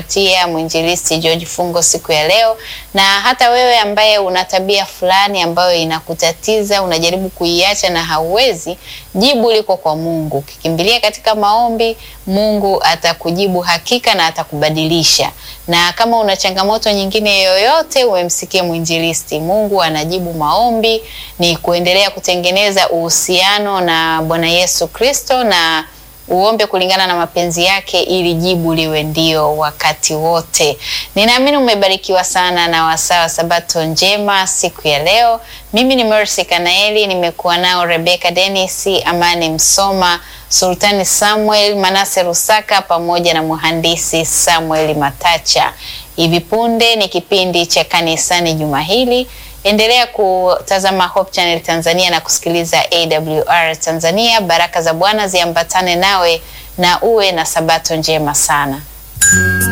kutupatia mwinjilisti George Fungo siku ya leo, na hata wewe ambaye una tabia fulani ambayo inakutatiza unajaribu kuiacha na hauwezi, jibu liko kwa Mungu. Ukikimbilia katika maombi, Mungu atakujibu hakika na atakubadilisha. Na kama una changamoto nyingine yoyote, umemsikia mwinjilisti, Mungu anajibu maombi. Ni kuendelea kutengeneza uhusiano na Bwana Yesu Kristo na uombe kulingana na mapenzi yake ili jibu liwe ndio wakati wote. Ninaamini umebarikiwa sana na wasaa wa Sabato njema siku ya leo. Mimi ni Mercy Kanaeli, nimekuwa nao Rebecca Dennis, Amani Msoma, Sultani Samuel, Manase Rusaka pamoja na mhandisi Samuel Matacha. Hivi punde ni kipindi cha kanisani juma hili. Endelea kutazama Hope Channel Tanzania na kusikiliza AWR Tanzania. Baraka za Bwana ziambatane nawe na uwe na Sabato njema sana.